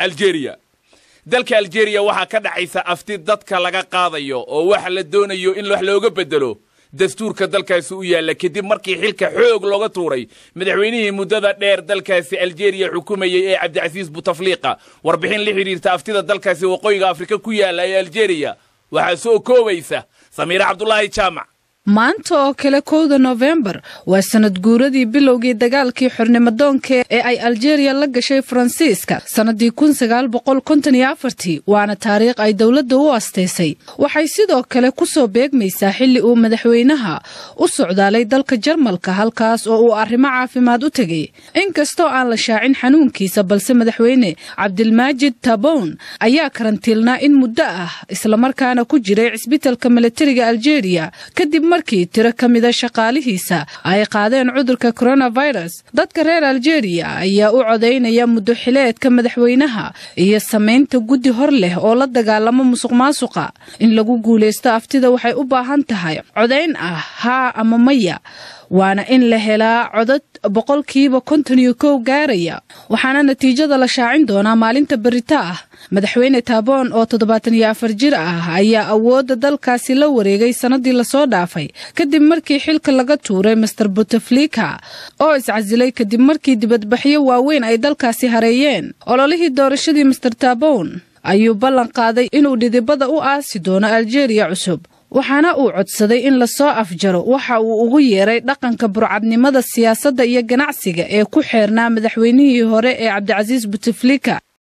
aljeeriya dalka aljeeriya waxaa ka dhacaysa afti dadka laga qaadayo oo waxa la doonayo in wax looga beddelo dastuurka dalkaasi u yaalla kadib markii xilka xoog looga tuuray madaxweynihii muddada dheer dalkaasi aljeeriya xukumayey ee cabdicasiis butafliiqa warbixin la xidhiirta aftida dalkaasi waqooyiga afrika ku yaalla ee aljeeriya waxaa soo koobaysa samiire cabdulaahi jaamac maanta oo kale kowda nofembar waa sanad guuradii bilowgii dagaalkii xornimadoonka ee ay aljeeriya la gashay faransiiska sannadii waana taariikh ay dowladda u astaysay waxay sidoo kale ku soo beegmaysaa xilli uu madaxweynaha u socdaalay dalka jarmalka halkaas oo uu arrimo caafimaad u tegay inkastoo aan la shaacin xanuunkiisa balse madaxweyne cabdilmaajid tabown ayaa karantiilnaa in muddo ah islamarkaana ku jiray cisbitalka milatariga aljeeriya kadib markii tiro ka mida shaqaalihiisa ay qaadeen cudurka coronavirus dadka reer aljeeriya ayaa u codaynaya muddo xileedka madaxweynaha iyo samaynta guddi hor leh oo la dagaalamo musuq maasuqa in lagu guulaysto aftida waxay u baahan tahay codayn ah haa ama maya waana in la helaa codad boqolkiiba konton iyo kow gaaraya waxaana natiijada la shaacin doonaa maalinta berita ah madaxweyne taaboon oo toddobaatan iyo afar jir ah ayaa awoodda dalkaasi la wareegay sannadii lasoo dhaafay kadib markii xilka laga tuuray master buteflika oo iscasilay kadib markii dibadbaxyo waaweyn ay dalkaasi hareeyeen ololihii doorashadii master taabown ayuu ballan qaaday inuu dhidibada u aasi doono aljeeriya cusub waxaana uu codsaday in lasoo afjaro waxa uu ugu yeeray dhaqanka burcadnimada siyaasadda iyo ganacsiga ee ku xeernaa madaxweynihii hore ee cabdicasiis buteflika